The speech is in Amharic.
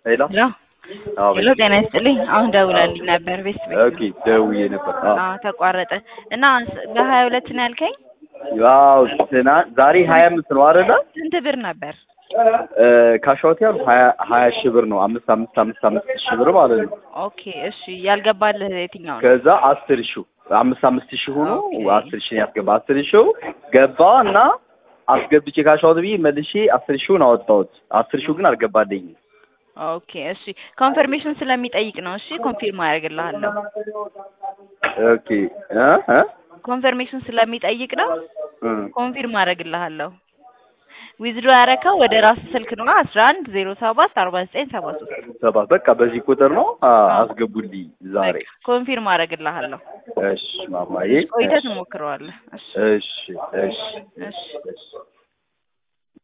ሄሎ ሄሎ አዎ ሄሎ፣ ጤና ይስጥልኝ። አሁን ደውላልኝ ነበር ቤት ቤት ኦኬ ደውዬ ነበር። አዎ አዎ ተቋረጠ እና በሀያ ሁለት ነው ያልከኝ። ያው ትናንት ዛሬ ሀያ አምስት ነው አይደለ? ስንት ብር ነበር? ካሻውት ያሉ ሀያ ሀያ ሺህ ብር ነው አምስት አምስት አምስት አምስት ሺህ ብር ማለት ነው። ኦኬ እሺ፣ ያልገባልህ የትኛው ነው? ከዛ አስር ሺው አምስት አምስት ሺህ ሆኖ ኦኬ። አስር ሺህ ያስገባ አስር ሺው ገባ እና አስገብቼ ካሻውት ብዬ መልሼ አስር ሺውን አወጣሁት። አስር ሺው ግን አልገባልኝም። ኦኬ እሺ፣ ኮንፈርሜሽን ስለሚጠይቅ ነው። እሺ ኮንፊርም አደርግልሃለሁ። ኦኬ እ እ ኮንፈርሜሽን ስለሚጠይቅ ነው። እ ኮንፊርም አደርግልሃለሁ። ዊዝድሮ ያረከው ወደ ራስ ስልክ ነው አስራ አንድ ዜሮ ሰባት አርባ ዘጠኝ ሰባ ሶስት ሰባት በቃ በዚህ ቁጥር ነው አ- አስገቡልኝ ዛሬ። ኮንፊርም አደርግልሃለሁ። እሺ ማማዬ ቆይተህ ትሞክረዋለህ። እሺ እሺ እሺ እሺ እሺ